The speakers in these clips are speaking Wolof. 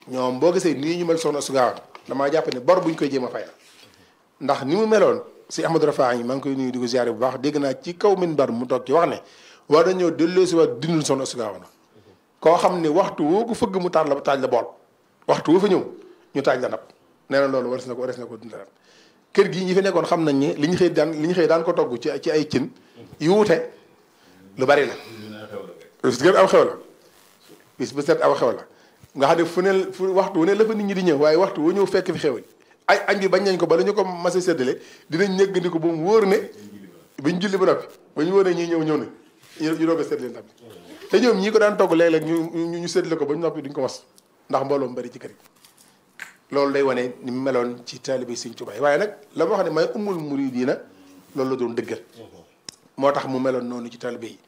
ñoom boo gisee nii ñu mel soxna su gaawan damaa jàpp ne bor buñ koy jéem a fay la ndax ni mu meloon si Ahmadou Rafa yi maa ngi koy nuyu di ko ziare bu baax dégg naa ci kaw min bar mu toog ci wax ne war nañoo delloo si waat dindul soxna su gaawan koo xam ne waxtu woo ko fëgg mu taaj la taaj la bool waxtu woo fa ñëw ñu taaj la nag nee na loolu wares na ko wares na ko dundalaat kër gii ñi fi nekkoon xam nañ ne li ñu xëy daan li ñu xëy daan ko togg ci ci ay cin yu wuute lu bari la bis bu aw xew la bis bu set aw xew la nga xam ne fu ne fu waxtu wu ne la fa nit ñi di ñëw waaye waxtu wu ñëw fekk fi xew ay añ bi bañ nañ ko bala ñu ko mas a séddale dinañ ñëgg ko ba mu wóor ne bañ julli ba noppi ba ñu wóor ne ñii ñëw ñëw na ñu doog a séddale tamit te ñoom ñii ko daan togg léeg-léeg ñu ñu séddale ko ba ñu noppi duñ ko was ndax mbooloo mu bari ci kër yi loolu day wane ni mu meloon ci taalibe Sëñ Tuubaa waaye nag la ma wax ne may umul muridiina loolu la doon dëggal moo tax mu meloon noonu ci taalibe yi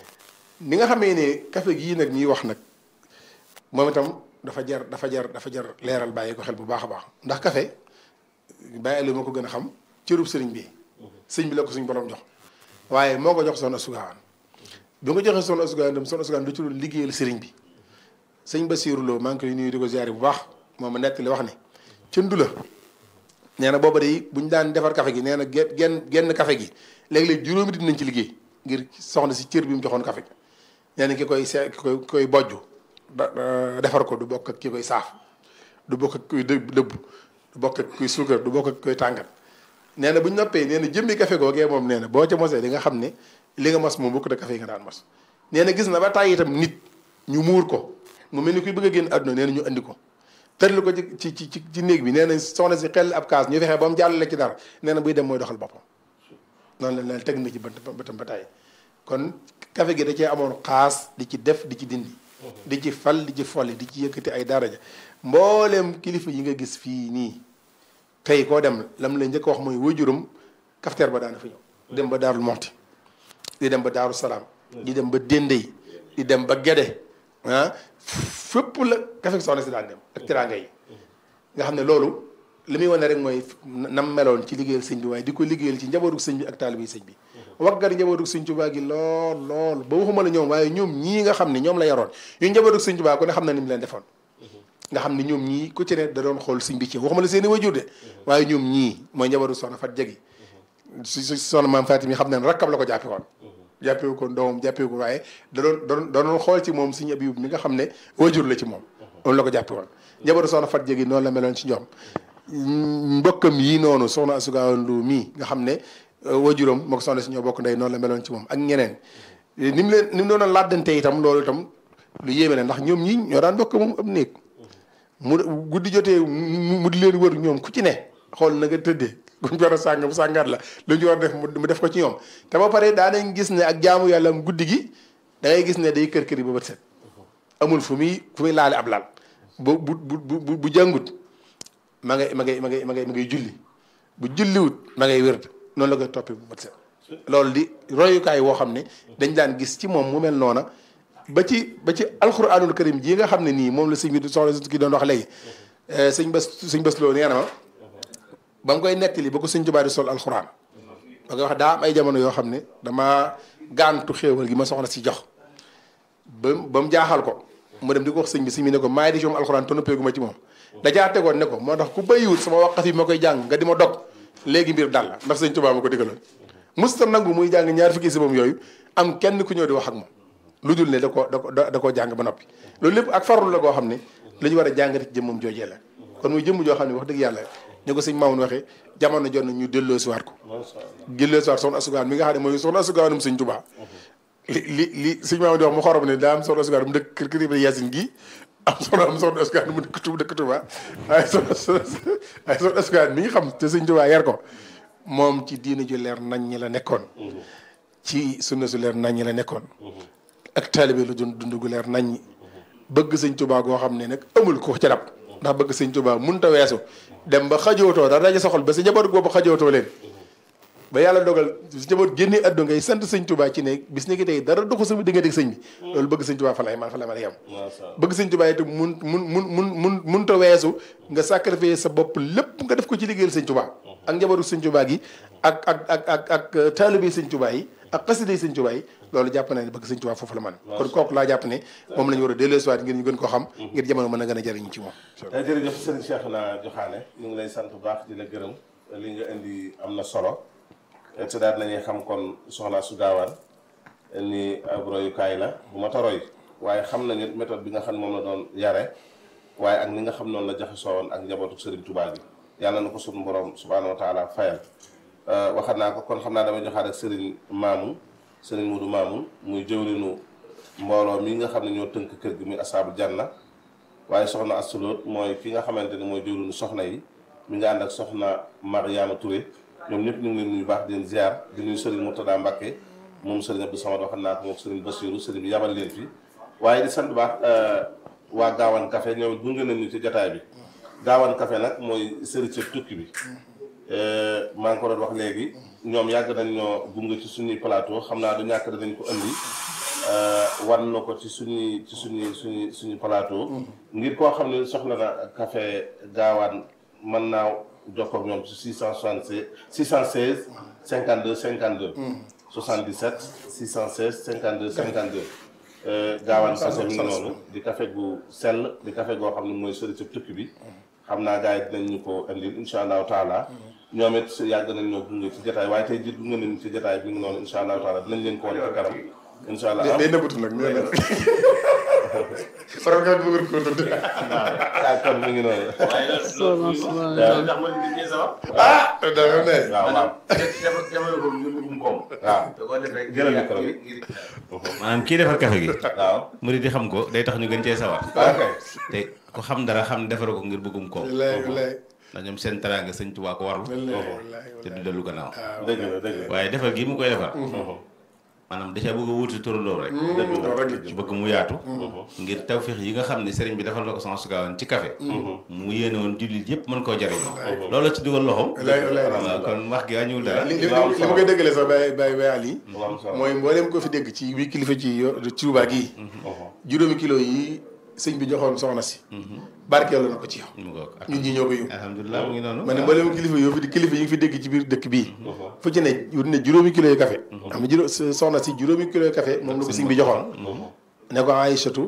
ni nga xamee ne café gii nag ñuy wax nag moom itam dafa jar dafa jar dafa jar leeral bàyyi ko xel bu baax a baax ndax café bàyyi lu ma ko gën a xam cërub sëriñ bi sëñ bi la ko suñ borom jox waaye moo ko jox soxna Asugawaan bi nga joxee soxna Asugawaan dem soxna Asugawaan du ci doon liggéeyal sëriñ bi sëñ Basiiru Lo maa ngi koy nuyu di ko ziare bu baax moom ma nekk li wax ne ca Ndula nee na booba day bu ñu daan defar café gi nee na genn genn café gi léeg-léeg juróomi dit nañ ci liggéey ngir soxna si cër bi mu joxoon café gi nee na ki koy se ki koy koy bojju defar ko du bokk ak ki koy saaf du bokk ak kuy dëbb dëbb du bokk ak kuy suukar du bokk ak kuy tàngal nee na bu ñu noppee nee na jëmmi café googee moom nee na boo ca mosee di nga xam ne li nga mos moom bokk da café yi nga daan mos nee na gis na ba tàyyi itam nit ñu muur ko mu mel ni kuy bëgg a génn àdduna nee na ñu andi ko tërlu ko ci ci ci ci néeg bi nee na soxna si xel ab kaas ñu fexee ba mu jàllale ci dara nee na buy dem mooy doxal boppam noonu la leen teg na ci bët bëtam ba tàyyi kon café gi da cee amoon xaas di ci def di ci dindi di ci fal di ci folli di ci yëkkati ay daraja mbooleem kilifa yi nga gis fii nii tey koo dem lam la njëkk wax mooy wajuram kafteer ba daana fa ñëw dem ba daarul moxti di dem ba daaru salaam di dem ba déndey di dem ba gede ah fépp la kafe soxna si daan dem ak tiraanga yi nga xam ne loolu li muy wane rek mooy nam meloon ci liggéeyal sëñ bi waaye di ko liggéeyal ci njabootu sëñ bi ak taalibe yi sëñ bi waggar njabootu sëñ Tuubaa gi lool lool ba waxuma la ñoom waaye ñoom ñii nga xam ne ñoom la yaroon yu njabootu sëñ Tuubaa ku ne xam na ni mu leen defoon nga xam ne ñoom ñii ku ci ne da doon xool sëñ bi ci waxuma la seeni wajur de waaye ñoom ñii mooy njabootu soxna Fat Jegi su su soxna maam Fatim yi xam ne rakkam la ko jàppe woon jàppewu ko doomam jàppewu ko waaye da doon doon da doon xool ci moom sëñ Abibu mi nga xam ne wajur la ci moom loolu la ko jàppe woon njabootu soxna Fat Jegi noonu la meloon ci ñoom mbokkam yii noonu soxna Asugaawan Lo mii nga xam ne wajuram moo ko soxna si ñoo bokk ndey noonu la meloon ci moom ak ñeneen ni mu leen ni mu doon laddante itam loolu itam lu yéeme la ndax ñoom ñii ñoo daan bokk moom am néeg mu guddi jotee mu di leen wër ñoom ku ci ne xool na nga tëddee buñ war a sàng bu sàngaat la lu ñu war def mu def ko ci ñoom te ba pare daa nañ gis ne ak jaamu yàlla am guddi gi da ngay gis ne day kër kër yi ba bët set amul fu muy fu muy laale ab laal bu bu bu bu jàngut ma ngay ma ngay ma ngay ma ngay ma ngay julli bu julliwut ma ngay wérd noonu la koy toppi bu bët set loolu di royukaay woo xam ne dañ daan gis ci moom mu mel noona ba ci ba ci alxuraanul karim ji nga xam ne nii moom la sëñ bi soxla ki doon wax léegi sëñ bas sëñ bas loo nee na ma ba mu koy nettali ba ko sëñ Tuubaa di sol alxuraan ba koy wax daa am ay jamono yoo xam ne dama gaantu xéewal gi ma soxla si jox ba ba mu jaaxal ko mu dem di ko wax sëñ bi sëñ bi ne ko maay di ci moom alxuraan te noppeegu ma ci moom dajaa tegoon ne ko moo tax ku bayiwut sama waqaf yi ma koy jàng nga di ma dog léegi mbir dal la ndax sëñ Tuubaa ma ko digaloon musta nangu muy jàng ñaar fukki si moom yooyu am kenn ku ñëw di wax ak moom lu dul ne da koo da ko da koo jàng ba noppi loolu lépp ak farlu la koo xam ne lu ñu war a jàngate ci jëmmam joojee la kon muy jëmm joo xam ne wax dëgg yàlla ñu ko sëñ Mamoun waxee jamono jot na ñu delloo si waat ko delloo si waat soxna Asugaan mi nga xam ne mooy soxna Asugaanum sëñ Tuubaa li li li sëñ Mamoun di wax mu xorom ne daa am soxna Asugaan mu dëkk kër kër yi Yaasin gi am soxna am soxna Asugaan mu dëkk Tuubaa dëkk Tuubaa waaye soxna waaye soxna Asugaan mi nga xam te sëñ Tuubaa yar ko moom ci diina ju leer nañ ñi la nekkoon ci sunna su leer nañ ñi la nekkoon ak taalibe lu dund dund gu leer nañ bëgg sëñ Tuubaa goo xam ne nag amul ko ca dab ndax bëgg sëñ Tuubaa munta weesu dem ba xajootoo dara daje soxol ba sa njaboot boobu xajootoo leen ba yàlla dogal sa njaboot génnee addu ngay sant sëñ Tuubaa ci ne bis ni ki tey dara doxu sama diggante ak sëñ bi loolu bëgg sëñ Tuubaa fa lay man fa la man a yem bëgg sëñ Tuubaa itam mun mun mun mun mun munta weesu nga sacrifier sa bopp lépp nga def ko ci liggéeyal sëñ Tuubaa ak njabootu sëñ Tuubaa gi ak ak ak ak ak taalibe sëñ Tuubaa yi ak xasida sëñ Tuubaa yi loolu jàpp na ne bëgg sëñ Tuubaa foofu la man kon kooku laa jàpp ne moom la ñu war a delloosiwaat ngir ñu gën koo xam ngir jamono mën a gën a jëriñu ci moom jërëjëf sëriñ Cheikhouna Joxaane ñu ngi lay sant bu baax di la gërëm li nga indi am na solo te daal nañuy xam kon soxna su gaawaan ni ab royukaay la bu ma ta roy waaye xam nañu méthode bi nga xam ne moom la doon yare waaye ak ni nga xam noonu la jaxasoo woon ak njabootu sëriñ Tuubaa bi yàlla na ko sunu borom subhaanahu wa taala fayal waxat naa ko kon xam naa damay joxaat ak sëriñ Maamu sëriñ Mudu Maamu muy jëwrinu mbooloo mi nga xam ne ñoo tënk kër gi muy asaabu janna waaye soxna Assulóot mooy ki nga xamante ne mooy jëwrinu soxna yi mi nga ànd ak soxna Mariama Touré ñoom ñëpp ñu ngi leen nuyu baax di leen ziar di nuyu sëriñ Murtada Mbàkke moom sëriñ Abdou Samad waxat naa ko moom sëriñ Basiru sëriñ bi yabal leen fi waaye di sant baax waa Gaawaan Café ñoom it gunge nañu ci jotaay bi Gaawaan Café nag mooy sëriñ ci tukki bi maa ngi ko doon wax léegi ñoom yàgg nañ ñoo gunge ci suñuy plateau xam naa du ñàkk danañ ko indi wan na ko ci suñuy ci suñuy suñuy suñu plateau ngir koo xam ne soxla na café Gaawaan mën naa jokkoo ak ñoom ci 676 616 52 52 77 616 52 52 gaawaan café mi ngi noonu di café gu sell di café goo xam ne mooy sëri ci tukki bi xam naa gars yi dinañ ñu ko indil insha allahu taala ñoom it yàgg nañ ñoo gunge ci jotaay waaye tey jii gunge nañ ci jotaay bi ngi noonu insha allahu taala dinañ leen ko wan ci kanam insha allah day nëbbatu nag nee na faral nga bëgg ko tudd waaw kon mi ngi noonu ndax man di ñee sama ah dafa ne waaw waaw dafa jamono ko ñu bëggum koom waaw da ko def rek jëlal micro bi maanaam kii defar café gi waaw murid yi xam ko day tax ñu gën cee sawar ok te ku xam dara xam ne defar ko ngir bëggum koom wallaay wallaay ndax ñoom seen teraanga sëñ Tuubaa ko warlu wallaay wallaay te du dellu gannaaw dëgg la dëgg la waaye defar gi mu koy defar maanaam da cee bëgg a wuti turandoo rek ci bëgg mu yaatu ngir tawféex yi nga xam ne sëriñ bi defal na ko Soxna su Gaawaan ci café mu yéene woon jullit yëpp mën koo jariñoo loolu la ci dugal loxoom wallaay wallaay waaw kon wax gi wàññiwul dara li li li ma koy dëggalee sax bay bay bay Ali lu am solo mooy mboolem ko fi dégg ci wi kilifa ci yo- ci Touba gii juróomi kilo yi sëñ bi joxoon soxna si barkeelu na ko ci yow mu ngoog ñun ñi ñoo ko yóbbu alhamdulilah mu ngi noonu ma ne mboolem kilifa yoo fi kilifa yi ngi fi dégg ci biir dëkk bii fu ci ne wut ne juróomi kilo yu café xam nga juróom soxna si juróomi kilo yu café moom la ko sëñ bi joxoon ne ko Aïchatu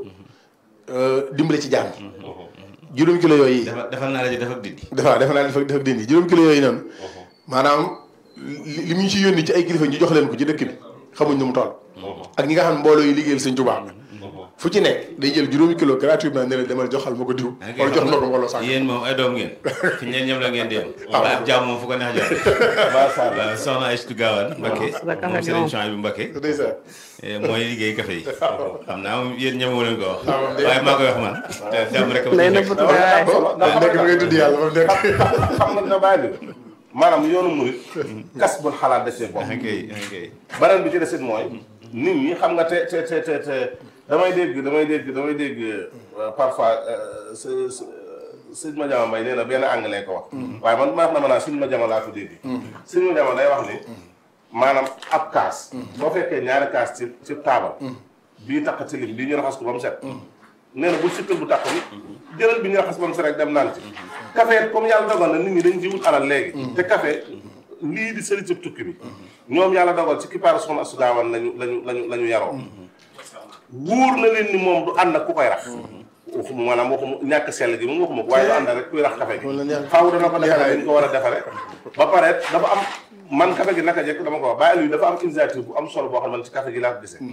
dimbale ci jàng juróomi kilo yooyu dafa defal naa la ci dafa dindi dafa defe naa dafa dafa dindi juróomi kilo yooyu noonu maanaam li li mu ñu ci yónni ci ay kilifa ñu jox leen ko ci dëkk bi xamuñ nu mu toll ak ñi nga xam ne mbooloo yi liggéeyal sëñ Tuubaa fu ci nekk day jël juróomi kilo gratuitement ne la demal joxal ma ko diw wala jox ma ko mbooloo sax yéen moom ay doom ngeen fi ñeen ñoom la ngeen di yem waaye ab jaam moom fu ko neex jox macha allah waaw soxna Aïssatou Gawane Mbacké moom Serigne Chouaïbou Mbacké ndeysaan mooy liggéey café yi xam naa moom yéen ñemewu leen ko wax Ah, moom day- waaye maa koy wax man te dem rek lay nëbbatu gaay nekk bi ngay tudd yàlla moom nekk xam nga dina bàyyi bi maanaam yoonu murit kas bul xalaat desee bopp kay kay beneen bi ci desit mooy nit ñi xam nga te te te te te damay dégg damay dégg damay dégg euh, parfois euh, s s sëñ ma jama mbay nee na benn anglais ko wax waaye man ma wax na ma naa sëñ ma jama laa ko dégg sëñ ma jama day wax ni maanaam ab kaas boo fekkee ñaari kaas ci ci taabal bii takk tilim bii ñu raxas ko ba mu set nee na bu sikkal bu takk bi jëlal bi ñu raxas ba mu set rek dem naan ci café comme yàlla dogal na nit ñi dañ ci wut alal léegi te café lii di sëri cëb tukki bi ñoom yàlla dogal ci kipaaru soxna Astou Gawane lañu lañu lañu la ñu yaroo wóor na leen ni moom du ànd ak ku koy rax waxuma maanaam waxuma ñàkk sell gi moom waxuma ko waaye du ànd rek kuy rax café gi Wala neex- faaw dana ko defare dañ ko war a defare ba pare dafa am man café gi naka jekk dama ko wax bàyyi luy dafa am initiative bu am solo boo xam ne man ci café gi laa ko gisee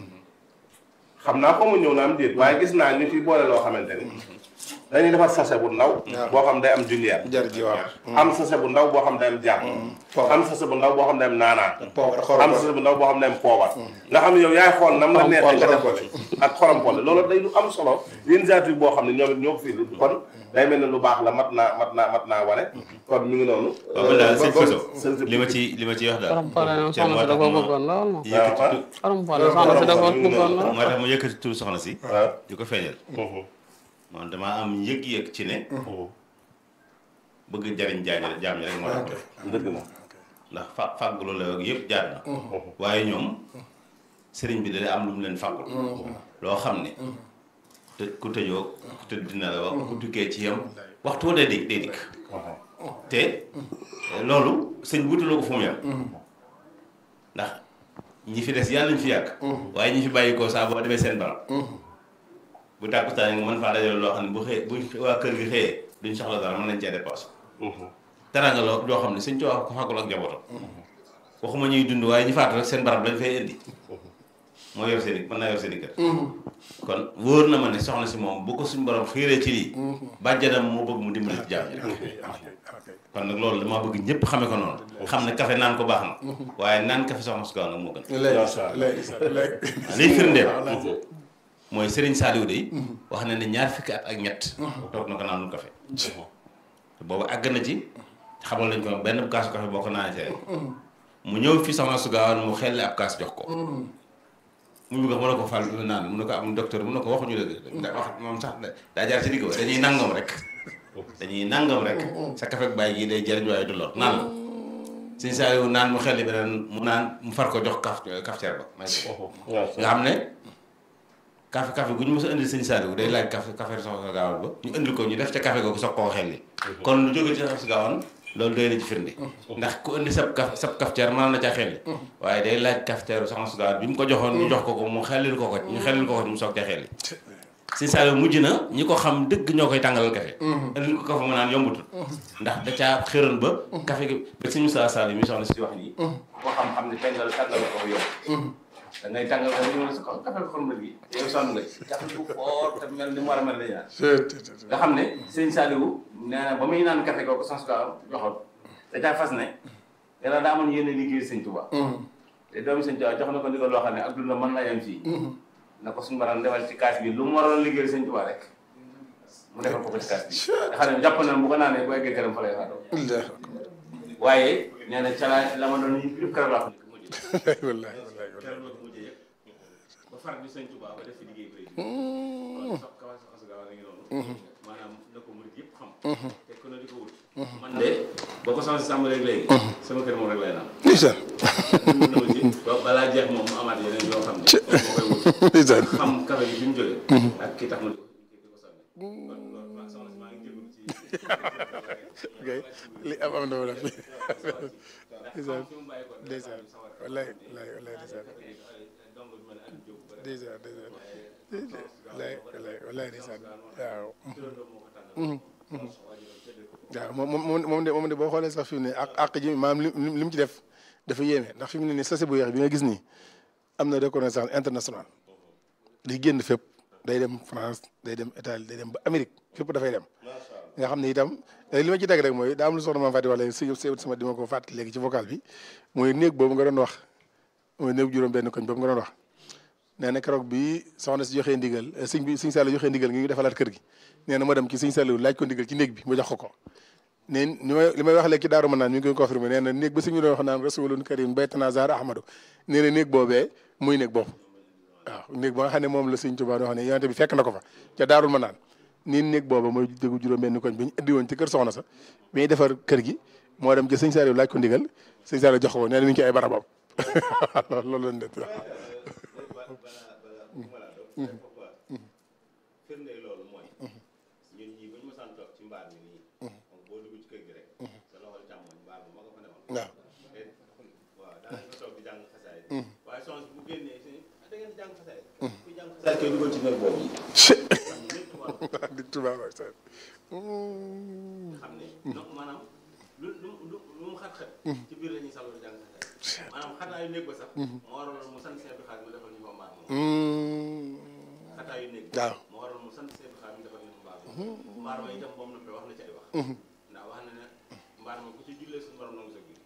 xam naa ko mu ñëw na am déet waaye gis naa ñu fi boole loo xamante ni dañuy defar sachet bu ndaw boo xam day am junnière jar ji waaw am sachet bu ndaw boo xam day am jaar am sachet bu ndaw boo xam day am naanaan poobar am xorom sachet bu ndaw boo xam day am poobar nga xam ne yow yaay xool nam la Xorom neexee nga polle, def ko ci ak xorom polle loolu day lu am solo initiative boo xam ne ñoom it ñoo ko fii kon day mel ne lu baax la mat naa mat naa mat naa wane kon mi ngi noonu waaw man daal sëñ Faso sëñ li ma ci li ma ci wax daal xorom poole moom Thierno soxna si da moo koo tax bëggoon lool moom ma yëkkati tu- xorom poole soxna si da koo bëggoon lool moo tax ma yëkkati turu soxna si waaw di ko feeñal man damaa am yëg-yëg ci ne bëgg jariñ jaay jaam ñi rek moo tax dëgg la ndax fa fàggulu la yëpp jaar na waaye ñoom sëriñ bi da am lu mu leen fàggul loo xam ne te ku tëjoo ku tëdd dina la wax ku tukkee ci yam waxtu woo day dikk day dikk te loolu sëñ wutaloo ko fu mu yam ndax ñi fi des yàlla nañ fi yàgg waaye ñi fi bàyyi ko saa boo demee seen barab bu tàkkustaan nga mën faa dajale loo xam ne bu xëyee bu waa kër gi xëyee duñ soxla dara mën nañ cee dépassé teranga loo loo xam ne suñ ci wax ko fàggul ak njabootam waxuma ñuy dund waaye ñu faatu rek seen barab lañ fay indi moo yor seen i mën naa yor seen i kër kon wóor na ma ne soxna si moom bu ko suñ borom xiiree ci lii bàjjanam moo bëgg mu dimbali ci jaam ñi rek kon nag loolu dama bëgg ñëpp xame ko noonu xam ne café naan ko baax na waaye naan café soxna su gaaw nag moo gën léegi léegi léegi liy firndeel mooy Serigne Saliou de wax na ne ñaar fukki at ak ñett toog na ko naanul café te boobu àgg na ci xamal nañ ko benn kaasu café boo ko naanee rek mu ñëw fi soxna su gaaw mu xelli ab kaas jox ko mu bëgg mën na ko fal naan mu ne ko am docteur mu ne ko waxuñu dëgg da wax moom sax daa jaar ci digg ba dañuy nangam rek dañuy nangam rek sa café ak bàyyi gi day jëriñ waaye du lor naan la Serigne Saliou naan mu xelli beneen mu naan mu far ko jox kaf cafetière ba may ko nga xam ne café café gu ñu mës a indil sëñ Saliou day laaj café café soxna gaawal ba ñu indil ko ñu def ca café googu soog koo xel li kon lu jóge ci soxna si gaawoon loolu doy na ci firnde ndax ku indi sab kaf sab cafetière mën na caa xel li waaye day laaj cafetière soxna si gaawal bi mu ko joxoon ñu jox ko ko mu xellil ko ko ñu xellil ko ko mu soog ca xel li sëñ Saliou mujj na ñi ko xam dëgg ñoo koy tàngalal café indil ko café mu naan yombutul ndax da caa xëroon ba café gi ba sëñ Moussa Saliou mi soxna si wax nii koo xam-xam ne tàngal tàngal ko ko yomb da ngay tàngal da ngay ñëw si kaw café xorma gi yow sonn nga café bu fort te mel ni mu war a mel dañu naan nga xam ne sëñ Saliou nee na ba muy naan café kooku sans ka joxoon da caa fas ne yàlla daa amoon yéen a liggéey sëñ Touba te doomi sëñ Touba jox na ko ndigal loo xam ne ak dund mën na yem fii na ko suñu baram defal ci kaas bi lu mu waroon liggéey sëñ Touba rek mu defal ko ko ci kaas bi nga xam ne jàpp na bu ko naanee bu eggee këram fa lay raadoo waaye nee na ca la la ma doon yëpp keroog laa ko mujj wallahi keroog la ko mujjee yëpp ba far bi sëñ Touba ba def fi liggéey bëri kon sax kawas xas gaaw a ngi noonu maanaam na ko murid yëpp xam te ku ne di ko wut man de boo ko sama si sàmm rek léegi sama kër moom rek lay naan ndeysaan mun na ma ci ba balaa jeex moom mu amaat yeneen yoo xam ne moo koy wut ndeysaan xam café gi fi mu jógee ak ki tax ma di ko di ko sànni kon loolu maa soxna si maa ngi jégalu ci ok li am am na wala fi ndax xam fi mu bàyyi ko ndeysaan wallahi wallahi wallahi ndeysaan donc lu mel ne Aliou Diop ba ndeysaan ndeysaan wallahi wallahi wallahi ndeysaan waaw turandoo moo ko tànnal waaw moom moom moom de moom de boo xoolee sax fi mu ne ak àq ji maanaam li li mu ci def dafa yéeme ndax fi mu ne nii sase bu weex bi nga gis nii am na reconnaissance internationale day génn fépp day dem France day dem Italie day dem ba Amérique fépp dafay dem nga xam ne itam li ma ci teg rek mooy daa am lu soxna ma fàtte wax léegi si si sama di ma ko fàttali léegi ci vocal bi mooy néeg boobu nga doon wax mooy néeg juróom benn koñ boobu nga doon wax nee na keroog bi soxna si joxee ndigal sëñ bi sëñ Saliou joxee ndigal ngi ñu defalaat kër gi nee na ma dem ci sëñ Saliou laaj ko ndigal ci néeg bi mu jox ko ko ne li may li may wax léegi ci daaru ma naan mi ngi koy confirmé nee na néeg ba suñu doon wax naan rasulun karim baytana zar ahmadou nee na néeg boobee muy néeg boobu waaw néeg ba nga xam ne moom la sëñ Tuubaa wax ne yonente bi fekk na ko fa ca daarul ma naan nii néeg booba mooy déggu juróom benn koñ bi ñu indi woon ci kër soxna sa bi ñuy defar kër gi moo dem ci sëñ Saliou laaj ko ndigal sëñ Saliou jox ko nee na mi ngi ci ay barabam loolu lañ def firnde loolu mooy ñun ñii bu ñu mësaan toog ci mbaar mi nii donc boo dugg ci kër gi rek sa loxol càmmoñ mbaar ma ma nga fa newoon waaw waaw daanañ fa toog di jàng xasaay waaye soxna si bu génnee si da ngeen di jàng xasaay kuy jàng xasaay koy dugal ci néeg boobu di tubaab ak sa xam ne donc maanaam lu lu lu lu mu xat-xat ci biir la ñuy sàllo di jàng xasaay maanaam xataayu néeg ba sax moo waraloon mu sant seen bi xaar mu defal ñu ko mbaar moom xataayu néeg waaw moo waral mu sant seen xaar mi defal ñu ko mbaar moom mbaar ma itam moom noppee wax na ci ay wax ndax wax na ne mbaar ma ku ci jullee suñu borom nangu sa julli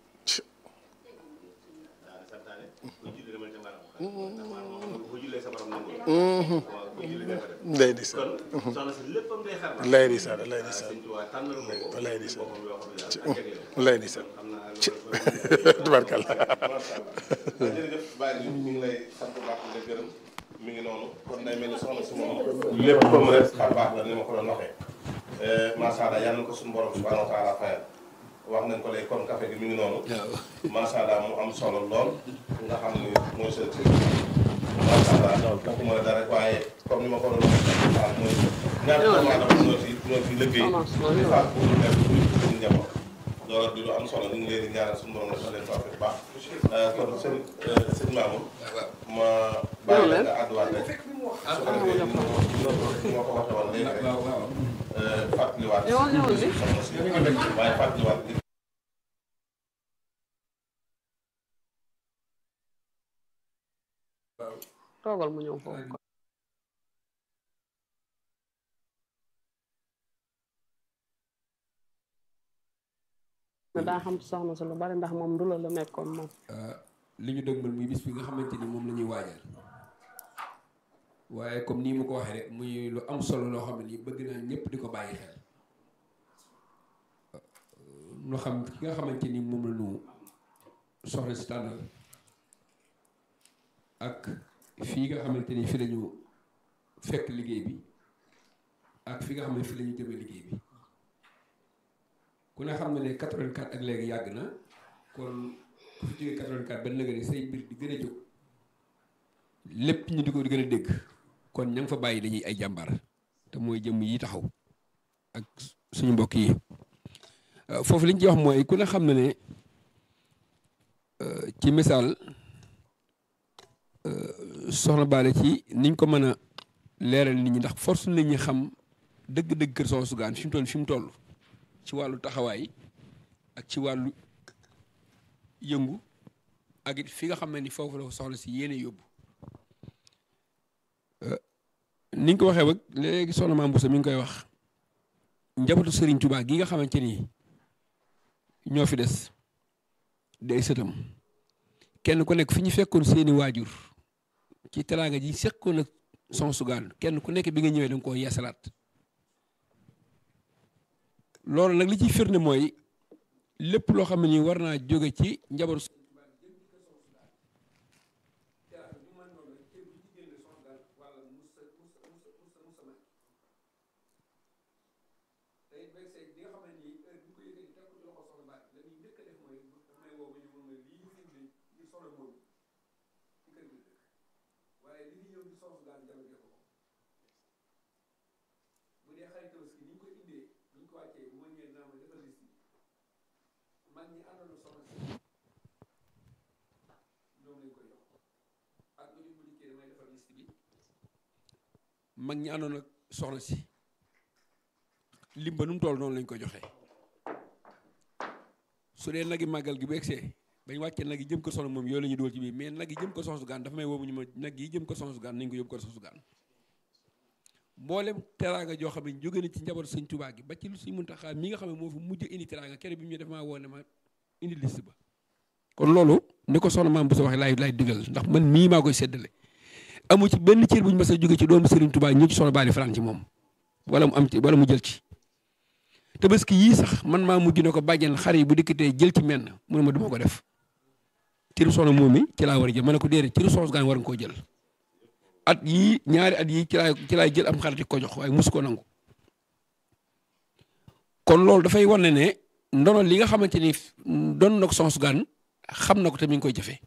daana santaane ku julli demal ca mbaar ma ndax mbaar ma xam ne ku jullee sa borom nangu la waaw ku julli dafa def lay di sa kon soxna si léppam day xar lay di sa lay di sa sëñ Tuubaa tànnal ko ko lay di sa boppam yoo xam ne daal ak jagleel lay di sa xam naa tubarkalla jërëjëf Baye ñu ngi lay sant bu baax di la gërëm mi ngi noonu kon day mel ni soxna si moom lépp comme rek xar baax la ni ma ko doon waxee macha allah yal na ko suñu borom subhanahu wa taala fayal wax nañ ko léegi kon café gi mi ngi noonu macha allah mu am solo lool nga xam ni mooy sa kër macha allah waxuma la dara waaye comme ni ma ko doon waxee waaw mooy ñaata doomu aadama ñoo fi ñoo fi liggéey di faat pour def pour suñu njaboot loola di lu am solo ñu ngi leen di ñaanal suñu borom dafa leen tawfeex bu baax kon sëñ sëñ Mamoun ma bàyyi la nga àdduwaat rek su ko defee ñu moo ko waxee woon léegi rek waaw waaw fàttaliwaat ñëwal ñëwal bi. soxna si waaye fàttaliwaat li toogal mu ñëw foofu. ne daa xam soxna si lu bari ndax moom ndula la nekkoon moom. li ñu dëgmal muy bis bi nga xamante ni moom la ñuy waajal waaye comme nii ma ko waxee rek muy lu am solo loo xam ne nii bëgg naa ñëpp di ko bàyyi xel ñu xam ki nga xamante ni moom la ñu soxna si tànnal ak fii nga xamante ni fi la ñu fekk liggéey bi ak fi nga xam ne fi la ñu jëmee liggéey bi ku ne xam na ne 84 ak léegi yàgg na kon ku fi jógee 84 ba nga ni say mbir di gën a jóg lépp ñu di ko di gën a dégg kon ña nga fa bàyyi dañuy ay jàmbaar te mooy jëmm yi taxaw ak suñu mbokk yi foofu li ñu ci wax mooy ku ne xam na ne ci misaal soxna Bale ci niñ ko mën a leeral nit ñi ndax force nit ñi xam dëgg-dëgg kër Soxna Sugaan fi mu toll fi mu toll ci wàllu taxawaay ak ci wàllu yëngu ak it fi nga xam ne ni foofu la soxla si yéene yóbbu ni nga ko waxee ba léegi soxna Maam Bousso mi ngi koy wax njabootu Serigne Touba gi nga xamante ni ñoo fi des day sëtam kenn ku nekk fi ñu fekkoon seeni waajur ci teraanga ji sekkoon ak Soxna Sugaan kenn ku nekk bi nga ñëwee da nga koo yeesalaat loolu nag li ciy firnde mooy lépp loo xam ne nii war naa jóge ci njabootu mag ñi àndoon ak soxna si lim ba nu mu toll noonu lañ ko joxe su dee nag yi màggal gi bu egsee bañ wàccee nag yi jëm ko soxna moom yooyu la ñuy dugal ci biir mais nag yi jëm ko soxna su gaan dafa may woowu ñu ma nag yi jëm ko soxna su gaan nañ ko yóbbu ko soxna su gaan mboolem teraanga joo xam ne jóge na ci njaboot sëñ Tuubaa gi ba ci lu suñ Muntaxaa mi nga xam ne moo fi mujj indi teraanga kere bi mu ñu def maa woone ma indi liste ba kon loolu ni ko soxna maam bu sa waxee laay laay digal ndax man mii maa koy séddale amu ci benn cër bu ñu mës a jóge ci doomu Serigne Touba ñëw ci soxna Bally Farane ci moom wala mu am ci wala mu jël ci tabaski yii sax man maa mujj ne ko bàjjen xar yi bu dikkatee jël ci menn mu ne ma duma ko def cëru soxna moom mi ci laa war a jël ma ne ko déedéet cëru soxna gaan war nga koo jël at yii ñaari at yii ci laay ci laay jël am xar di ko jox waaye mosu ko nangu kon loolu dafay wane ne ndono li nga xamante ni doon na ko soxna gaan xam na ko te mi ngi koy jëfee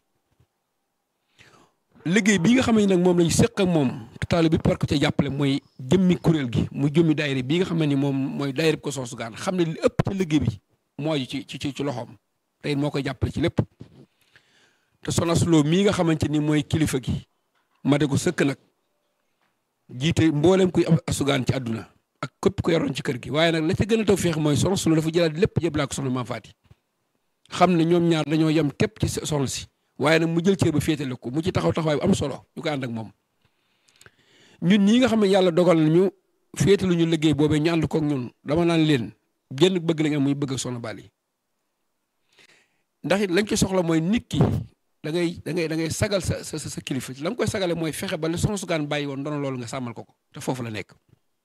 liggéey bii nga xam ne nag moom lañu seq ak moom taal bi par ko ca jàppale mooy jëmmi kuréel gi mu jëmmi daayira bii nga xam ne ni moom mooy daayira ko Soxna Sugaan xam ne li ëpp ci liggéey bi mooy ci ci ci loxoom tey moo koy jàppale ci lépp te Soxna Suloo mii nga xamante ni mooy kilifa gi mate ko sëkk nag jiite mboolem kuy am asugaan ci àdduna ak képp ku yoroon ci kër gi waaye nag la ca gën a taw feex mooy Soxna Suloo dafa jëlaat lépp jëblaa ko soxna Maam Faati xam ne ñoom ñaar dañoo yem képp ci soxna si waaye nag mu jël cër ba féetale ko mu ci taxaw taxawaay bu am solo ñu koy ànd ak moom ñun ñii nga xam ne yàlla dogal na ñu féetalu ñu liggéey boobee ñu ànd kook ñun dama naan leen génn bëgg lañ am muy bëgg ak Soxna Bally ndax it lañ ci soxla mooy nit ki da ngay da ngay da ngay sagal sa sa sa kilifa la nga koy sagale mooy fexe ba la Soxna Sugaan bàyyi woon doon loolu nga sàmmal ko ko te foofu la nekk.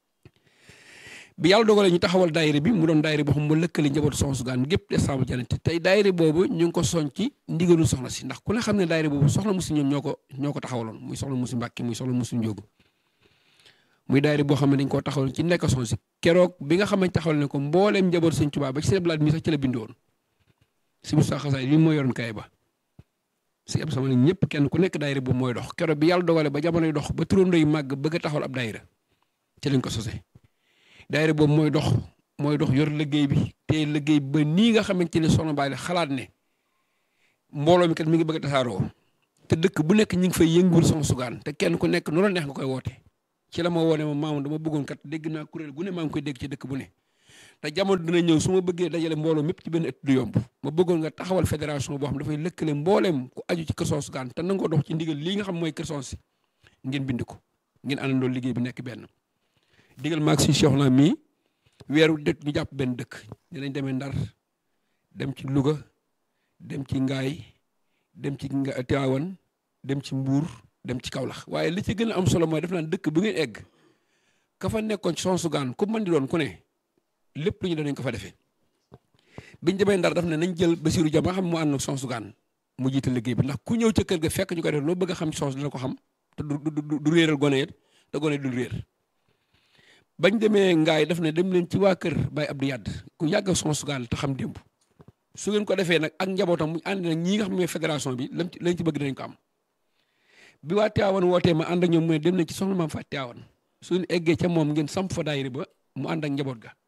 bi yàlla dogalee ñu taxawal daayira bi mu doon daayira boo xam mu lëkkali njabootu Soxna Sugaan gépp décembre janante tey daayira boobu ñu ngi ko soñ ci ndigalu soxna si ndax ku ne xam ne daayira boobu soxna musi ñoom ñoo ko ñoo ko taxawaloon muy soxna musi Mbàkke muy soxna musi Njóogu muy daayira boo xam ne dañ koo taxawaloon ci nekk soxna si keroog bi nga xam ne taxawal ne ko mbooleem njabootu Sëñ Tuubaa ba ci seen blaat mi sax ci la bindoon si Musaa Xasaay bi moo yoroon kay ba si ab sama ne ñëpp kenn ku nekk daayira boobu mooy dox keroog bi yàlla dogale ba jamonoy dox ba turandoo yi màgg bëgg a taxawal ab daayira ci lañ ko sosee daayira boobu mooy dox mooy dox yor liggéey bi te liggéey ba nii nga xamante ne soxna Baali xalaat ne mbooloo mi kat mi ngi bëgg a tasaaroo te dëkk bu nekk ñi ngi fay yënguwul soxna sugaan te kenn ku nekk nu la neex nga koy woote ci la ma woone ma maamu dama bëggoon kat dégg naa kuréel gu ne maa ngi koy dégg ci dëkk bu ne te jamono dina ñëw su ma bëggee dajale mbooloo mépp ci benn ëtt du yomb ma bëggoon nga taxawal fédération boo xam dafay lëkkale mbooleem ku aju ci kër soxna sugaan te nangoo dox ci ndigal lii nga xam mooy kër soxna si ngeen bind ko ngeen àndandoo liggéey bi nekk benn digal maag si Cheikh na mii weeru dëkk ñu jàpp benn dëkk dinañ demee Ndar dem ci Louga dem ci Ngaay dem ci nga Tiwaawan dem ci Mbuur dem ci Kaolack waaye li ci gën a am solo mooy def naan dëkk bu ngeen egg ka fa nekkoon ci soxna sugaan ku mën di doon ku ne lépp lu ñu danañ ko fa defee biñ demee Ndar daf ne nañ jël Basiiru Jam nga xam mu ànd ak soxna sugaan mu jiite liggéey bi ndax ku ñëw ca kër ga fekk ñu ko def loo bëgg a xam ci soxna dina ko xam te du du du réeral gone yet te gone du réer bañ demee ngaay daf ne dem leen ci waa kër Baye Abdou Yadd ku yàgg soxna sugaan te xam démb su ngeen ko defee nag ak njabootam mu ànd nag ñii nga xam ne fédération bi lañ ci lañ ci bëgg dinañ ko am bi waa Tiwaawan wootee ma ànd ak ñoom mu ne dem nañ ci soxna maam fa Tiwaawan suñu eggee ca moom ngeen samp fa daayira ba mu ànd ak njaboot ga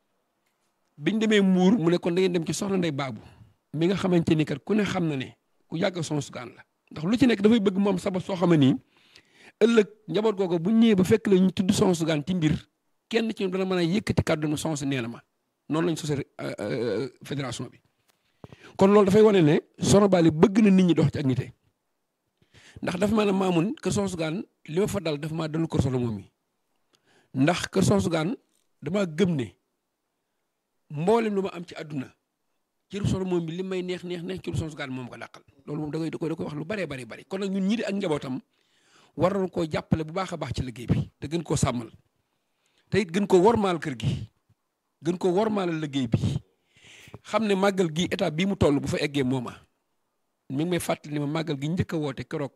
biñ demee Mbuur mu ne kon da ngeen dem ci soxna Ndey Baabu mi nga xamante ni kat ku ne xam na ne ku yàgg soxna sugaan la ndax lu ci nekk dafay bëgg moom sabab soo xam ne nii ëllëg njaboot googu bu ñëwee ba fekk la ñu tudd soxna sugaan ci mbir kenn ci ñoom dana mën a yëkkati kàddu na soxna si nee na ma noonu lañ sosé fédération bi kon loolu dafay wane ne soxna Bali bëgg na nit ñi dox ci ak nite ndax dafa ma ne maamun kër soxna sugaan li ma fa dal dafa maa dalu kër soxna moom yi ndax kër soxna sugaan damaa gëm ne mboolem lu ma am ci àdduna cëru soxna moom bi li may neex neex neex cëru soxna sugaan moom ko dàqal loolu moom da koy da koy wax lu baree bari bari kon nag ñun ñii di ak njabootam war nañu koo jàppale bu baax a baax ci liggéey bi te gën koo sàmmal te it gën ko wormaal kër gi gën ko wormaalal liggéey bi xam ne màggal gi état bii mu toll bu fa eggee mooma mi ngi may fàttali ni ma màggal gi njëkk a woote keroog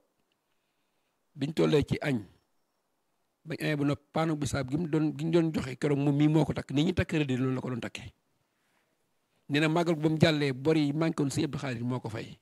biñ tollee ci añ bañ amee ba noppi paanu bisaab gi mu doon gi ñu doon joxe keroog moom mii moo ko takk ni ñu takk rëdd loolu la ko doon takkee nee na màggal ba mu jàllee bor yi manqué woon si Abdou Khadir moo ko fay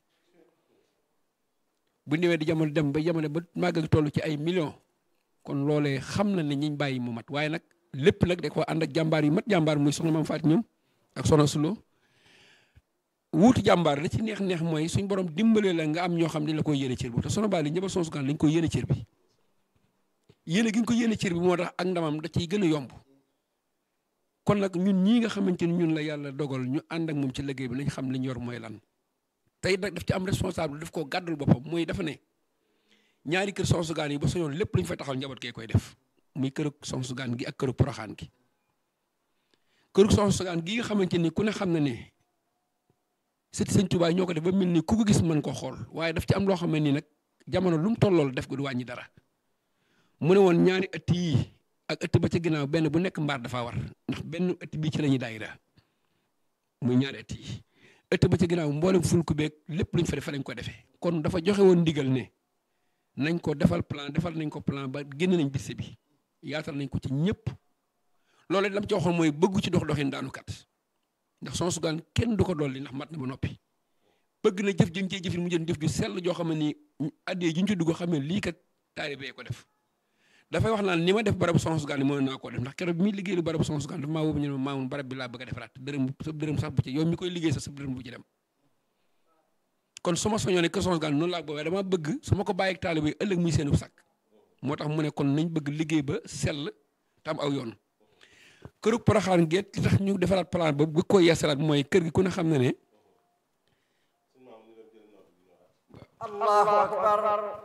bu ñëwee di jamono dem ba jamono ba màggal toll ci ay millions kon loolee xam na ne ñiñ bàyyi mu mat waaye nag lépp nag da ko ànd ak jàmbaar yu mat jàmbaar muy soxna maam Faat ñoom ak soxna Sulo wuutu jàmbaar la ci neex neex mooy suñ borom dimbalee la nga am ñoo xam ne la koy yéene cër bi te soxna Bali ñëbal soxna sukaan lañ koy yéene cër bi yéene gi ñu ko yéene cër bi moo tax ak ndamam da ciy gën a yomb kon nag ñun ñii nga xamante ni ñun la yàlla dogal ñu ànd ak moom ci liggéey bi nañ xam li ñu yor mooy lan tey nag daf ci am responsable daf koo gàddul boppam mooy dafa ne ñaari kër soxna sugaan yi ba soñoon lépp lu ñu fa taxal njaboot gee koy def muy kërug soxna sugaan gi ak kërug poroxaan gi kërug soxna sugaan gi nga xamante ni ku ne xam na ne sëti sëñ Tuubaa ñoo ko def ba mel ni ku ko gis mën ko xool waaye daf ci am loo xam ne nii nag jamono lu mu tollool def ko du wàññi dara mu ne woon ñaari ëtt yii ak ëtt ba ca ginnaaw benn bu nekk mbaar dafa war ndax benn ëtt bii ci la ñuy daayira muy ñaari ëtt yi ëtt ba ca ginnaaw mboolem ful ku beeg lépp luñ fa def fa lañ ko defee kon dafa joxe woon ndigal ne nañ ko defal plan defal nañ ko plan ba génn nañ bisse bi yaatal nañ ko ci ñëpp loolu lam ci waxoon mooy bëggu ci dox doxin daanu kat ndax soxna sugaan kenn du ko dolli ndax mat na ba noppi bëgg na jëf jën cee jëfin mu jën jëf ju sell joo xam ne nii addee juñ ci dugg xam ne lii kat taalibe ko def dafay wax naan ni ma def barabu soxna sugaan ni mën naa koo def ndax keroog bi muy liggéey lu barabu soxna sugaan dafa maa wóobu ñu ne ma maamun barab bi laa bëgg a defaraat dërëm sa dërëm sax bu ci yow mi koy liggéey sax sa dërëm bu ci dem kon su ma soñoo ne que soxna sugaan noonu laa boobee dama bëgg su ma ko bàyyi ak taalibe yi ëllëg muy seenu sàkk moo tax mu ne kon nañ bëgg liggéey ba sell tam aw yoon kërug Poroxaan geet li tax ñu defaraat plan ba bu ko yeesalaat mooy kër gi ku ne xam ne ne allahu akbar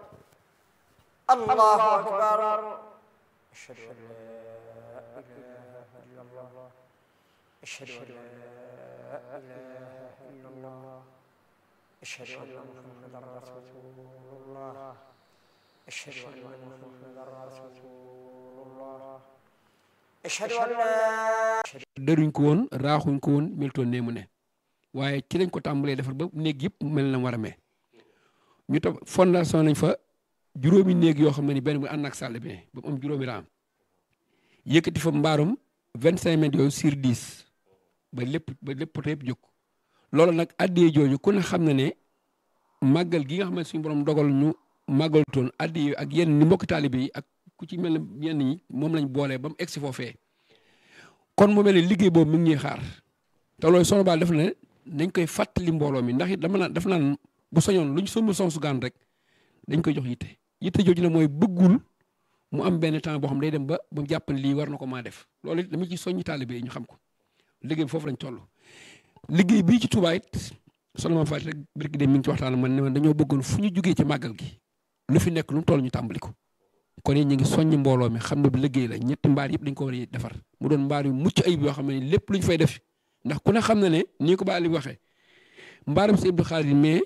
allahu akbar ashhadu an la ilaha illa allah ashhadu an la ilaha illa allah ashhadu anna muhammadan rasulullah ashhadu anna muhammadan rasulullah ashhadu an la dëruñ ko woon raaxuñ ko woon meltoon ne mu ne waaye ci lañ ko tàmbalee defar ba néeg yëpp mel na war a mee ñu topp fondation nañ fa juróomi néeg yoo xam ne ni benn bu ànd ak salle bi ba mu am juróomi raam yëkkati fa mbaarum vingt cinq mètres yooyu sur dix ba lépp ba lépp yëpp jóg loolu nag addiyee jooju ku ne xam na ne màggal gi nga xam ne suñu borom dogal ñu màggal toon addiyee ak yenn ni mbokki taalibe yi ak ku ci mel ne yenn ñi moom lañ boolee ba mu egsi foofee kon mu mel ne liggéey boobu mi ngi ñuy xaar te loolu soxna Ba def na dañ koy fàttali mbooloo mi ndax it dama naan daf naan bu soñoon lu ñu sommul Soxna su gaan rek dañ koy jox yitte yitte jooju la mooy bëggul mu am benn temps boo xam day dem ba ba mu jàpp ne lii war na ko maa def loolu it dama ci soññi taalibe yi ñu xam ko liggéey bi foofu lañ toll. liggéey bii ci Touba it soxna ma fàtte rek birki de mi ngi ci waxtaan man ne man dañoo bëggoon fu ñu jugee ci màggal gi lu fi nekk lu mu toll ñu tàmbali ko kon it ñu ngi soññi mbooloo mi xam ne bu liggéey la ñetti mbaar yëpp dañ ko war a defar mu doon mbaar yu mucc ayib yoo xam ne lépp lu ñu fay def ndax ku ne xam na ne nii ko ba Ali waxee mbaaram si Abdou Khadir mais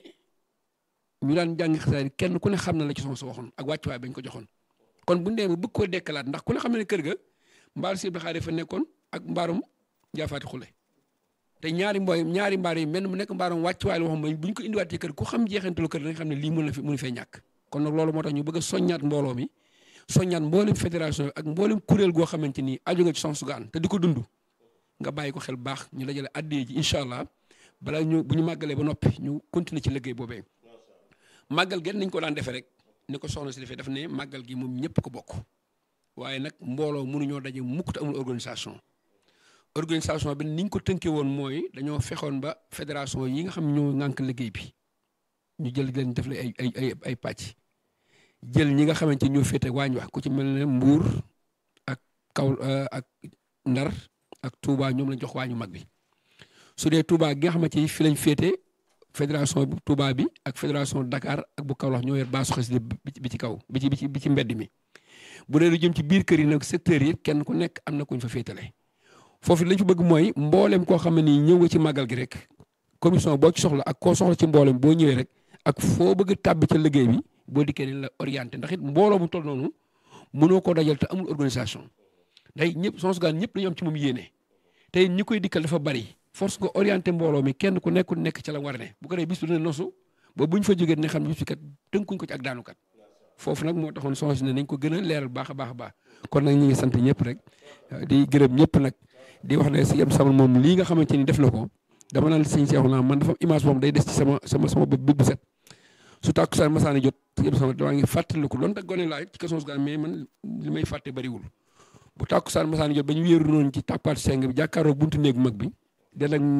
ñu daan jàng xasaar kenn ku ne xam na la ci soxna sa waxoon ak wàccuwaay bañ ko joxoon kon bu ñu demee ba bëgg koo dekkalaat ndax ku ne xam ne kër ga mbaaru si Abdou Khadir fa nekkoon ak mbaarum jaafaati xule te ñaari mbooy ñaari mbaar yi mel mu nekk mbaarum wàccuwaay la waxoon bu ñu ko indiwaat ci kër ku xam jeexantalu kër dañ xam ne lii mën na fi mënu fee ñàkk kon nag loolu moo tax ñu bëgg a soññaat mbooloo mi soññaat mboolem fédération bi ak mboolem kuréel goo xamante ni aju nga ci Soxna su gaan te di ko dund nga bàyyi ko xel baax ñu dajale addee ji incha allah balaa ñu bu ñu màggalee ba noppi ñu continuer ci liggéey boobee màggal gen nañ ko daan defee rek ni ko soxna si defee daf ne màggal gi moom ñëpp ko bokk waaye nag mbooloo mënuñoo daje mukk te amul organisation organisation bi ni ñu ko tënkee woon mooy dañoo fexoon ba fédération yi nga xam ñoo ŋànk liggéey bi ñu jël leen def la ay ay ay ay pàcc jël ñi nga xamante ñoo féete waañ wax ku ci mel ne Mbuur ak kaw ak Ndar ak Touba ñoom lañ jox waañu mag bi su dee Touba gi nga xamante ni fi lañ féete fédération bu Touba bi ak fédération Dakar ak bu Kaolack ñoo yor baasu xasida bi ci kaw bi ci bi ci bi ci mbedd mi bu dee lu jëm ci biir kër yi nag secteur yi kenn ku nekk am na kuñ fa féetale foofu lañ fa bëgg mooy mboolem koo xam ne nii ñëw nga ci màggal gi rek commission boo ci soxla ak koo soxla ci mboolem boo ñëwee rek ak foo bëgg a tàbbi ca liggéey bi boo dikkee ne la orienté ndax it mbooloo mu toll noonu mënoo koo dajal te amul organisation day ñëpp Soxna su gaan ñëpp dañu am ci moom yéene tey ñi koy dikkal dafa bari force nga orienté mbooloo mi kenn ku nekk nekk ca la war ne bu ko defee bis bi dina nosu ba buñ fa jógee ne xam ne bis bi kat tënkuñ ko ci ak daanukat foofu nag moo taxoon soxna si ne nañ ko gën a leeral baax a baax a baax kon nag ñu ngi sant ñëpp rek di gërëm ñëpp nag di wax ne si am sama moom lii nga xamante ni def na ko dama naan sëñ Seexu naa man dafa image moom day des ci sama sama sama bopp bi bu set su tàkku saan masaani jot si am sama damaa ngi fàttaliku doon tak gone laa ci Soxna su gaan mais man li may fàtte bariwul bu tàkku saan masaani jot ba ñu wéeru noonu ci tàppaat seng bi jàkkaaroo buntu néegu mag bi den ak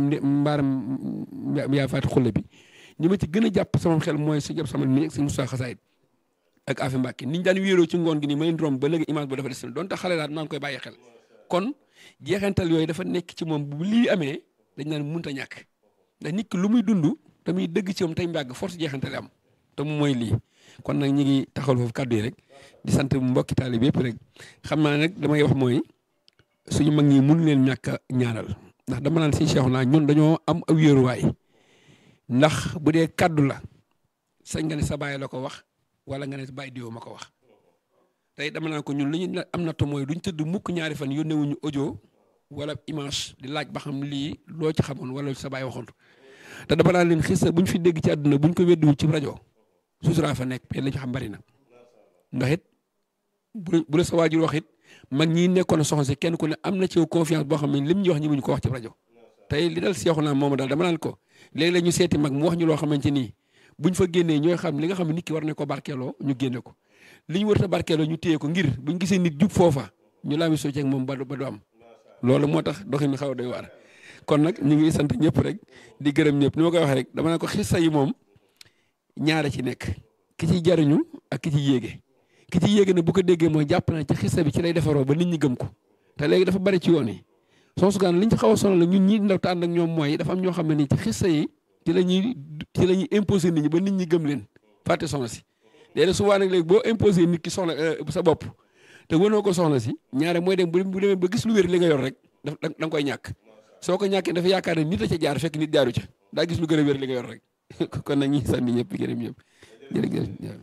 mbaaram yaa faati xulle bi ñi ma ci gën a jàpp sama xel mooy si jàpp sama mi ak si Moussa Xasaayid ak Afi Mbàkke niñ daan wéeroo ci ngoon gi nii may rom ba léegi image ba dafa des na donte xale laat maa ngi koy bàyyi xel kon jeexantal yooyu dafa nekk ci moom bu lii amee dañ naan munta ñàkk ndax nit ki lu muy dund te muy dëgg ci moom tey mbàgg force jeexantali am te mu mooy lii kon nag ñi ngi taxawal foofu kàddu yi rek di sant mbokki taalibe yëpp rek xam naa nag damay wax mooy suñu mag ñi mun leen ñàkk a ñaanal ndax dama naan si Cheikh naa ñun dañoo am aw wéeruwaay ndax bu dee kàddu la sañ nga ne sa baay la ko wax wala nga ne sa baay diwoo ma ko wax tey dama naan ko ñun li ñu am na to mooy duñ tëdd mukk ñaari fan yónnee wuñu audio wala image di laaj ba xam lii loo ci xamoon wala sa baay waxoon te dama naan leen xis buñ fi dégg ci àdduna buñ ko weddiwul ci rajo suusuraa fa nekk mais li ñu xam bari na ndax it bu bu la sa waajur wax it mag ñi nekkoon soxna si kenn ku ne am na ci confiance boo xam ne lim ñu wax ñi muñu ko wax ci rajo tey li dal seexu naa moom daal dama naan ko léeg-léeg ñu seeti mag mu wax ñu loo xamante nii buñ fa génnee ñooy xam li nga xam ne nit ki war na ko barkeeloo ñu génne ko li ñu war a barkeeloo ñu téye ko ngir buñ gisee nit jub foofa ñu laami soo ceeg moom ba ba du am loolu moo tax doxin mi xaw a doy waar kon nag ñu ngi sant ñëpp rek di gërëm ñëpp ni ma koy waxee rek dama naan ko xissa yi moom ñaare ci nekk ki ci jariñu ak ki ci yéege ki ci yéege ne bu ko déggee mooy jàpp na ci xissa bi ci lay defaroo ba nit ñi gëm ko te léegi dafa bari ci yoon yi Soxna su gaan li ñu ci xaw a sonal la ñun ñii ndaw te ànd ak ñoom mooy dafa am ñoo xam ne nii ci xissa yi ci la ñuy ci la ñuy imposer nit ñi ba nit ñi gëm leen fàtte soxna si léegi souvent nag léegi boo imposer nit ki soxna sa bopp te wënoo ko soxna si ñaare mooy dem bu demee ba gis lu wér li nga yor rek da nga koy ñàkk soo ko ñàkkee dafa yaakaar ne nit a ca jaar fekk nit jaaru ca daa gis lu gën a wér li nga yor rek kon nag ñi sànni ñëpp gërëm ñëpp jërëjëf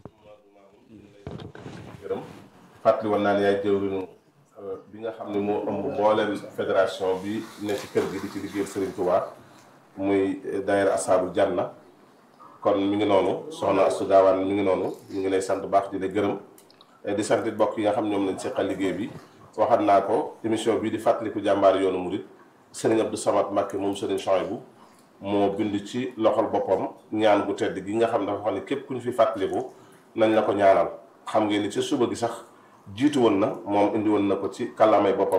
gërëm fàttali woon naa ne yaay jëwriñu bi nga xam ne moo ëmb mbooleem fédération bi nekk ci kër gi di ci liggéeyal Serigne Touba muy daayira Asaabu Janna kon mi ngi noonu soxna Astu Gaawaan mi ngi noonu ñu ngi lay sant baax di la gërëm di sant bokk yi nga xam ñoom lañ seqal liggéey bi waxat naa ko émission bii di fàttaliku jàmbaari yoonu murit Serigne Abdou Samad Mbacké moom Serigne Chouaïbou moo bind ci loxol boppam ñaan gu tedd gi nga xam ne dafa xam ne képp ku ñu fi fàttaliku nañ la ko ñaanal xam ngeen ni ci suba gi sax jiitu woon na moom indi woon na ko ci kàllaamay boppam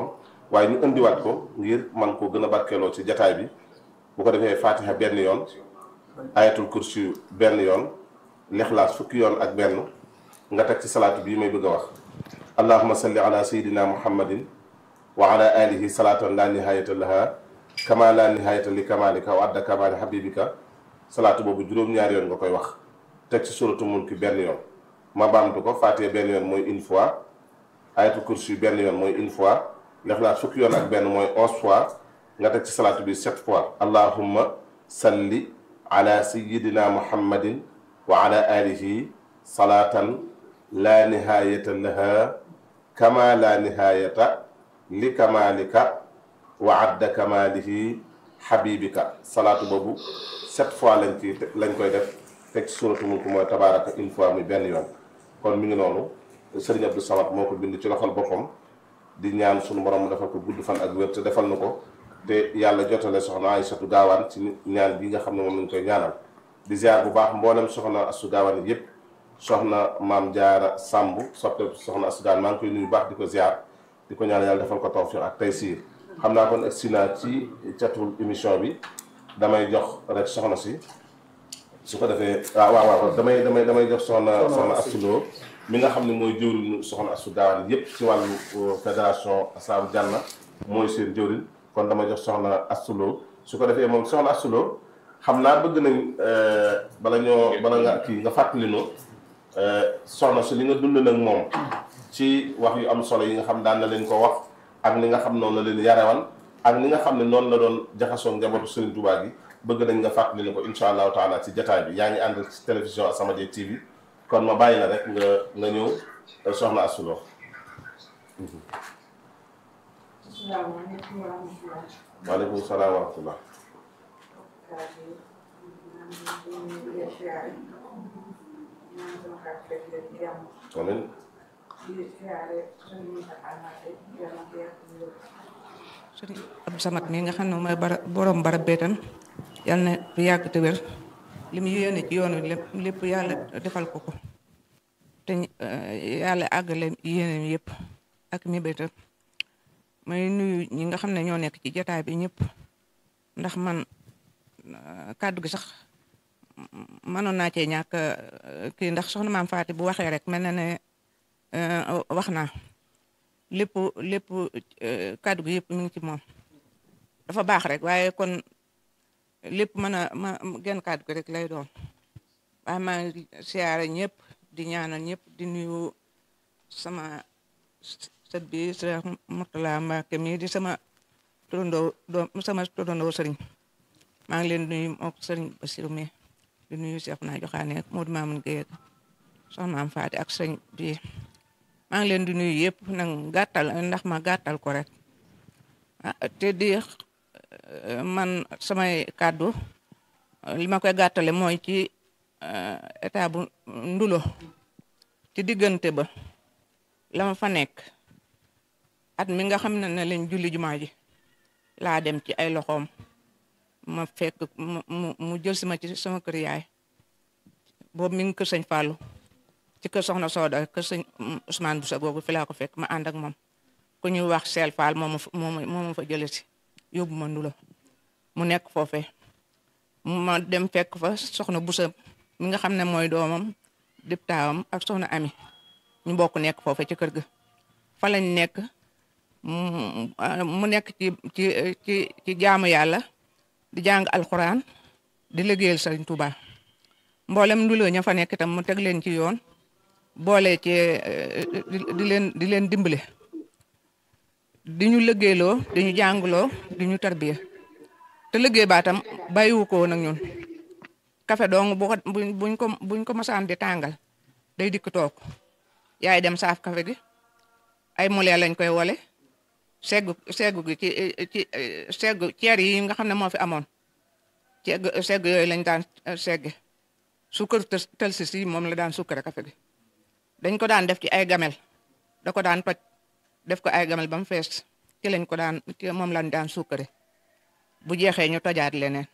waaye ñu indiwaat ko ngir man ko gën a barkeeloo ci jataay bi bu ko defee fatiha benn yoon ayatul kursi benn yoon lixlaas fukki yoon ak benn nga teg ci salaatu bii may bëgg a wax allahuma salli ala sayidina muhammadin wa ala alihi salatan la nihayata laha kama la nihayata li kamalika wa adda kamali habibika salaatu boobu juróom-ñaari yoon nga koy wax teg ci suratu mulki benn yoon ma baamtu ko fatiha benn yoon mooy une fois ayatul kursi benn yoon mooy une fois lixlaas fukki yoon ak benn mooy onze fois nga teg ci salaatu bi sept fois allahumma salli ala sayidina muhammadin wa ala alihi salaatan laa nihaayata laha kama laa nihaayata li kamalika wa adda kamalihi habibika salaatu boobu sept fois lañ ci lañ koy def teg ci suratu mulk mooy tabaraka une fois muy benn yoon kon mi ngi noonu sëriñ Abdou Samad moo ko bind ci loxol boppam di ñaan sunu borom mu defal ko gudd fan ak wér te defal na ko te yàlla jotale soxna Aysatu gaawaan ci ñaan bi nga xam ne moom lañ koy ñaanal di ziar bu baax mboolem soxna Astu gaawaan yëpp soxna maam jaara sàmb soppe soxna Astu gaawaan maa ngi koy nuyu baax di ko ziar di ko ñaan yàlla defal ko tawfiq ak taysiir xam naa kon agsi naa ci catul émission bi damay jox rek soxna si su ko defee waaw waaw waaw damay damay damay jox soxna soxna Astu Lo mi nga xam ne mooy jëwriñu soxna Astu gaawaan yëpp ci wàllu fédération Asaabu Janna mooy seen jëwriñ kon dama jox soxna Astu Lo su ko defee moom soxna Astu Lo xam naa bëgg nañ bala ñoo bala nga kii nga fàttali nu soxna si li nga dund nag moom ci wax yu am solo yi nga xam daan na leen ko wax ak li nga xam noonu la leen yarewan ak li nga xam ne noonu la doon jaxasoo njabootu Serigne Touba gi bëgg nañ nga fàttali ne ko incha allahu taala ci jataay bi yaa ngi ànd ci télévision As-Samadiyya TV kon ma bàyyi la rek nga nga ñëw soxna Astu Lo asalaamaaleykum wa rahmatulah. waaleykum salaam wa rahmatullah amiin sëriñ Abdou Samad mi nga xam ne mooy bara borom barab beetam yal na fi yàgg te wér li mu yéene ci yoonu lépp lépp yàlla defal ko ko te yàlla àggale yéeneen yëpp ak mi beetam may nuyu ñi nga xam ne ñoo nekk ci jotaay bi ñëpp ndax man kàddu gi sax mënoon naa cee ñàkk kii ndax soxna maam Faati bu waxee rek mel na ne wax naa lépp lépp kàddu gi yëpp mi ngi ci moom dafa baax rek waaye kon lépp mën a ma genn kàddu gi rek lay doon waaye maa ngi siyaare ñëpp di ñaanal ñëpp di nuyu sama sët bi Cheikh Mourtala Mbacke mii di sama turandoo doom sama turandoo sëriñ maa ngi leen di nuyu mook sëriñ Bassirou mi di nuyu Cheikh naa joxaane ak Modou Mamoun Gueye soxna Maam Faati ak sëriñ bi maa ngi leen di nuyu yëpp nag gàttal ndax ma gàttal ko rek te di man samay kàddu li ma koy gàttale mooy ci état bu ndulo ci diggante ba la ma fa nekk at mi nga xam ne ne lañ julli jumaa ji laa dem ci ay loxoom ma fekk mu mu jël si ma ci sama kër yaay boobu mi ngi kër sëñ Fallou ci kër soxna Sooda kër sëñ Ousmane Boussa boobu fi laa ko fekk ma ànd ak moom ku ñuy wax Seel Fall moo ma fa moo ma fa jëlee si yóbbu ma ndulo mu nekk foofee ma dem fekk fa soxna Boussa mi nga xam ne mooy doomam dib taawam ak soxna Ami ñu bokk nekk foofee ci kër ga fa lañ nekk mu nekk ci ci ci ci jaamu yàlla di jàng alxuraan di liggéeyal Sëriñ Tuubaa mboolem nduloo ña fa nekk itam mu teg leen ci yoon boole ci di leen di leen dimbale di ñu liggéeyloo di ñu jàngloo di ñu tarbiya te liggéey baatam bàyyiwu ko woon ak ñun kafe dong bu ko buñ ko buñ ko masaan di tàngal day dikk toog yaay dem saaf kafe gi ay mulee lañ koy wole seggu seggu gi ci ci seggu ceer yi nga xam ne moo fi amoon segg segg yooyu lañ daan segge sukkar tel si si moom la daan sukkare kafe gi dañ ko daan def ci ay gamel da ko daan toj def ko ay gamel ba mu fees ci lañ ko daan ci moom lañ daan sukkare bu jeexee ñu tojaat leneen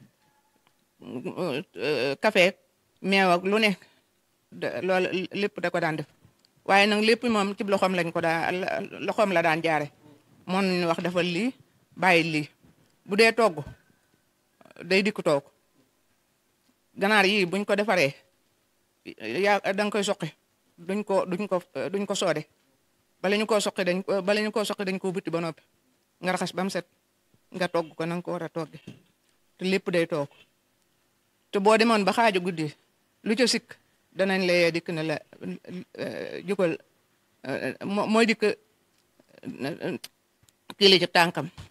kafe meew ak lu ne loolu lépp da ko daan def waaye nag lépp moom ci loxoom lañ ko daan loxoom la daan jaare moom nañu wax defal lii bàyyi lii bu dee togg day dikk toog ganaar yii buñ ko defaree yaa da nga koy soqi duñ ko duñ ko duñ ko soode bala ñu koo soqi dañ bala ñu koo soqi dañ koo butti ba noppi nga raxas ba mu set nga togg ko na nga ko war a togge te lépp day toog te boo demoon ba xaaju guddi lu ca sikk danañ la yee dikk ne la jukal mooy dikk kii li ci tànkam